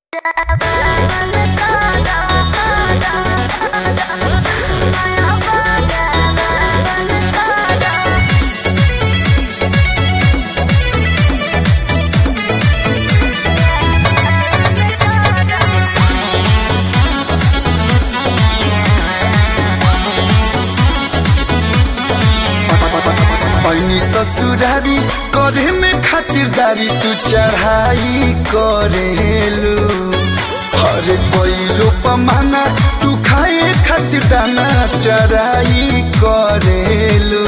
पैनी ससुरारी करे में खातिरदारी तू चढ़ाई करेलू हरे कोइलो पमाना तू खाए खातिर दाना चराई करेलू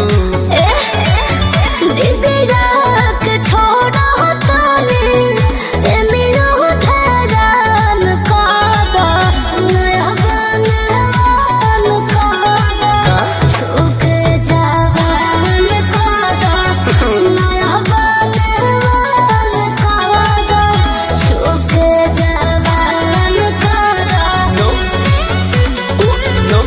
नो नो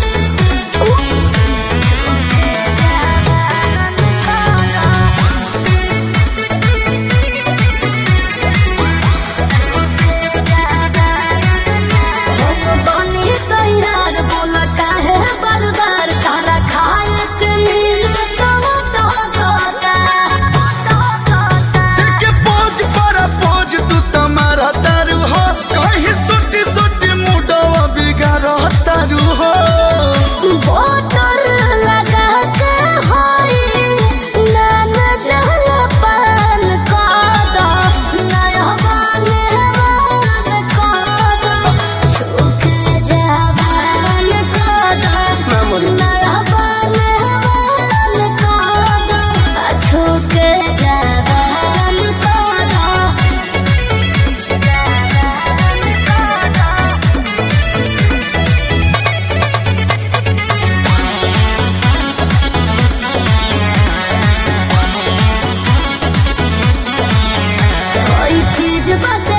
के पोज पर पोज तू तमारा तारू हो कहीं सुटी सुटी मुडवा बिगाड़ तारू हो मेमोरी चीज बता